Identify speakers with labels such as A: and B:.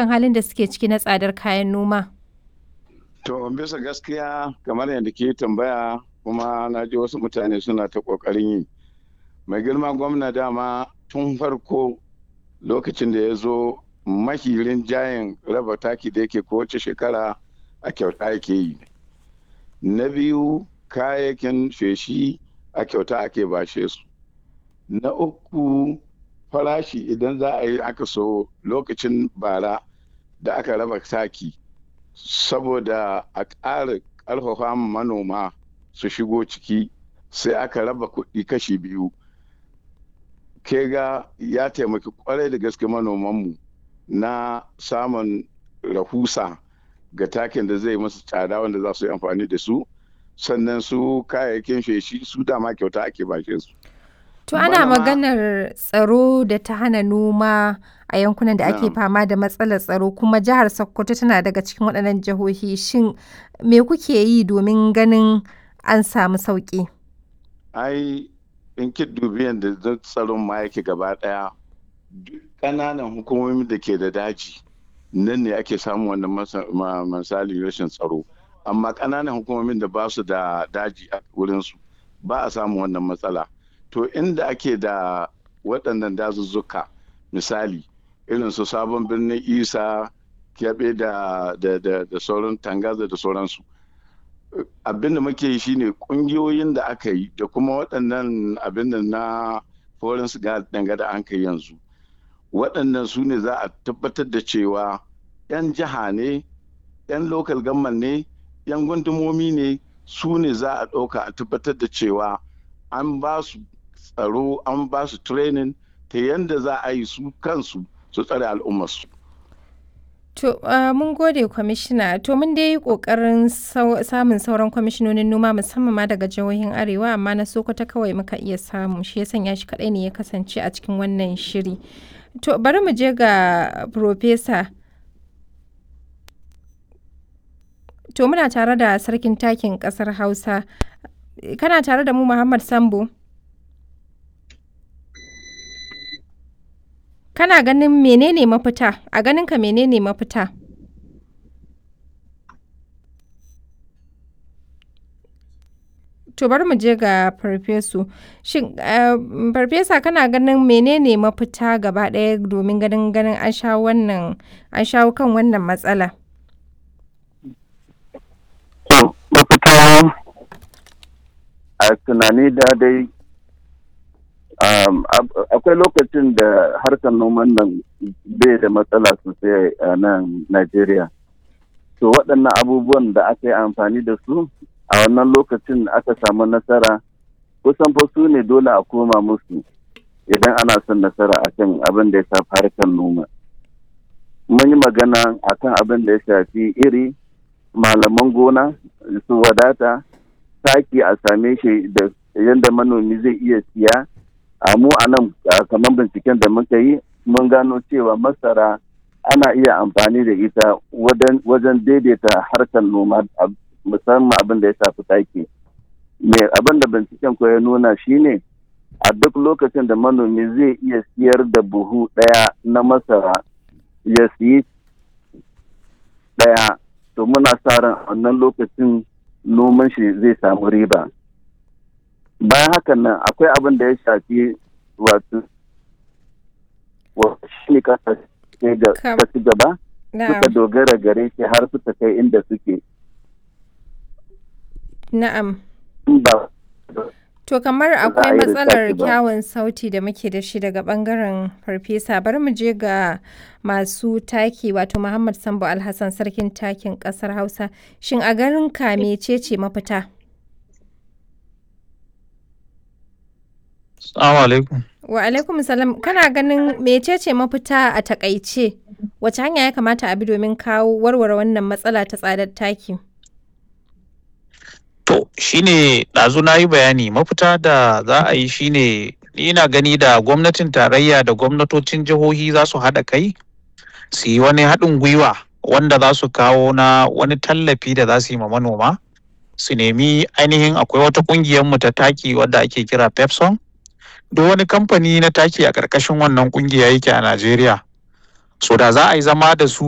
A: kan halin da suke ciki na tsadar kayan noma?
B: To bisa gaskiya kamar yadda ke tambaya kuma na ji wasu mutane suna ta ƙoƙarin yi. Mai girma gwamna dama tun farko lokacin da ya zo mahirin jayin raba taki da yake kowace shekara a kyauta yake yi. Na biyu kayayyakin feshi a kyauta ake bashe su. Na uku farashi idan za a yi aka so lokacin bara da aka raba taki saboda a ƙara ƙarfafa manoma su shigo ciki sai aka raba kuɗi kashi biyu ke ga ya taimaki kwarai da gaske manomanmu na samun rahusa ga takin da zai masu tsada wanda za su yi amfani da su sannan su kayayyakin feshi su dama kyauta ake bashe su
A: To ana maganar tsaro da ta hana noma a yankunan da ake fama da matsalar tsaro kuma jihar Sokoto tana daga cikin waɗannan jihohi shin me kuke yi domin ganin an samu sauƙi?
B: Ai in ki dubi yadda tsaron ma yake gaba ɗaya ƙananan hukumomi da ke da daji nan ne ake samun wannan misali rashin tsaro amma ƙananan hukumomin da ba su da daji a wurinsu ba a samun wannan matsala. to inda ake da waɗannan dazuzzuka misali irin su sabon birnin isa kyaɓe da, da, da, da sauran tangaza da sauransu abin da muke yi shine ƙungiyoyin da aka yi da kuma waɗannan abin da na foreign siga danga da an kai yanzu waɗannan su ne za a tabbatar da cewa 'yan jiha ne 'yan local government ne 'yan gundumomi ne su ne za a ɗauka a tabbatar da cewa an ba su tsaro an ba su training ta yadda za a yi su kansu su tsare al'ummarsu.
A: To, uh, mun gode kwamishina, to mun dai yi ƙoƙarin samun sauran kwamishinonin noma musamman ma daga jihohin Arewa, amma na Sokoto kawai muka iya samu, shi ya sanya shi kaɗai ne ya kasance a cikin wannan shiri. To, bari mu je ga Profesa. To, muna tare da sarkin takin ƙasar Hausa. Kana tare da mu Muhammad Sambo? Kana ganin menene mafita? A ganinka menene mafita? To bari mu je ga farfesu. Shin farfesa kana ganin menene mafita gaba ɗaya domin ganin ganin an shawo wannan an shawo kan wannan matsala?
C: mafita a tunani da dai akwai lokacin da harkar noman nan bai da matsala sosai a nan Najeriya. To waɗannan abubuwan da aka yi amfani da su a wannan lokacin aka samu nasara kusan fa su ne dole a koma musu idan ana son nasara akan abin da ya shafi harkar noma. Mun yi magana akan abin da ya shafi iri, malaman gona, su wadata, taki a same shi da yadda manomi zai iya siya. a mu a nan kamar binciken da muka yi mun gano cewa masara ana iya amfani da ita wajen daidaita harkar noma musamman abin da ya shafi taki mai abin da binciken ko ya nuna shine a duk lokacin da manomi zai iya siyar da buhu ɗaya na masara ya siyi ɗaya to muna sa ran wannan lokacin noman shi zai samu riba bayan hakan nan akwai abin da ya shafi wato shi ne kasa ci gaba suka dogara gare shi har suka kai inda suke
A: na'am to kamar akwai matsalar kyawun sauti da muke da shi daga bangaren farfesa bari mu je ga masu taki wato muhammad sambo alhassan sarkin takin kasar hausa shin a garin ka mecece mafita
D: Assalamu alaikum.
A: Wa alaikum salam. Kana ganin mecece mafita a takaice? Wace hanya ya kamata a bi domin kawo warware wannan matsala ta tsadar taki?
D: To, shine ɗazu na yi bayani mafita da za a yi shine ni ina gani da gwamnatin tarayya da gwamnatocin jihohi za su haɗa kai su yi wani haɗin gwiwa wanda za su kawo na wani tallafi da za su yi ma manoma su nemi ainihin akwai wata ƙungiyar mu ta taki wadda ake kira pepson duk wani kamfani na taki a ƙarƙashin wannan ƙungiya yake a Najeriya. So da za a yi zama da su